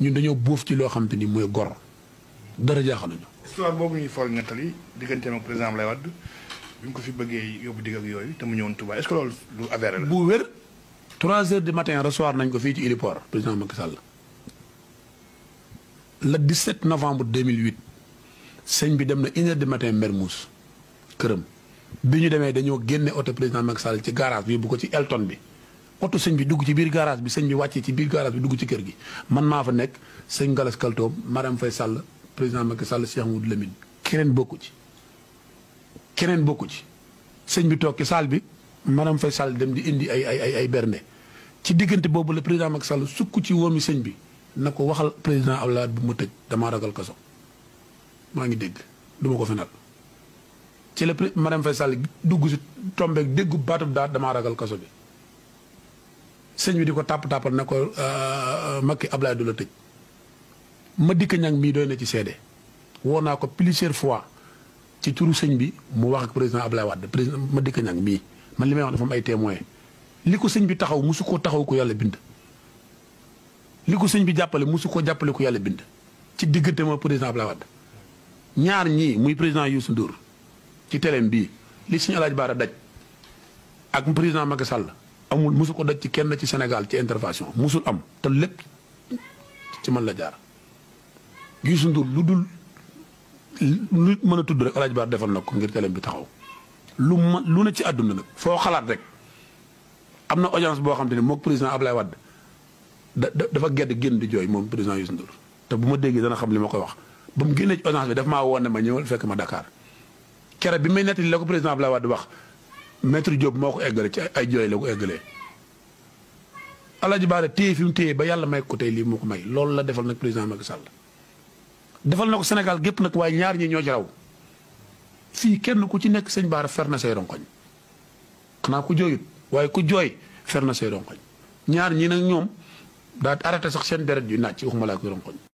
ñun dañoo bóof ci loo xam te ni mooy gor dara jaaxaluñu. histoire boobu ñuy foog nettali digganteem ak président Abdoulaye Wade bi mu ko fi bëggee yóbbu digg ak yooyu te mu ñëwoon Touba est-ce que loolu lu avéré la. bu wér 3 heures du matin recevoir nañ ko fii ci héliport président Macky Sall le 17 novembre 2008 sëñ bi dem na une heure du matin Mermoz këram bi ñu demee dañoo génne oto président Macky Sall ci garage bi bu ko ci Elton bi oto sëñ bi dugg ci biir garage bi sëñ bi wàccee ci biir garage bi dugg ci kër gi man maa fa nekk sëñ Galas Kaltoom Marème Faye Sall président Macky Sall Cheikh Moudou Lamine keneen bokku ci keneen bokku ci sëñ bi toog ci salle bi Marème Faye Sall dem di indi ay ay ay ay bernde ci diggante boobu la président Macky Sall sukk ci wóomi sëñ bi na ko waxal président Abdoulaye bu ma tëj damaa ragal kaso maa ngi dégg du ma ko fenal ci la Marème Faye Sall dugg si tombeeg déggu baatub daat damaa ragal kaso bi sëñ bi di ko tàpp tàppal ne ko Macky Abdoulaye du la tëj ma dikk ñang mii doy na ci seede woo naa ko plusieurs fois ci turu sëñ bi mu wax ak président Abdoulaye Wade président ma dikk ñang mii man li may wax dafa am ay témoins li ko sëñ bi taxaw musu koo taxaw ko yàlla bind. li ko sëñ bi jàppale musu koo jàppale ko yàlla bind ci diggante ma président Abdoulaye Wade ñaar ñii muy président Youssou Ndour ci teleem bii li suñu alaaj baara daj ak président Macky Sall amul musu ko daj ci kenn ci Sénégal ci intervention musul am te lépp ci man la jaar Youssou Ndour lu dul lu mën a tudd rek alaaj baara defal na ko ngir teleem bi taxaw lu ma lu ne ci àdduna nag foo xalaat rek am na audience boo xam te ne moog président Abdoulaye Wade da dafa gedd génn di jooy moom président Youssou Ndour te bu ma déggee dana xam li ma koy wax ba mu génnee ci audience bi daf maa woon ne ma ñëwal fekk ma Dakar kere bi may nettali la ko président Abdoulaye Wade wax maître Diop moo ko eggale ci ay jooy la ko eggalee. Alaaji Baara téye fi mu téye ba yàlla may ko tey lii moo ko may loolu la defal nag président Macky Sall defal na ko Sénégal gépp nag waaye ñaar ñi ñoo ci raw fii kenn ku ci nekk sëñ Baara fer na say ronkoñ xanaa ku jooyut waaye ku jooy fer na say ronkoñ ñaar ñi nag ñoom daa arrêté sax seen deret yu naaj ci waxuma laa koy ronkoñ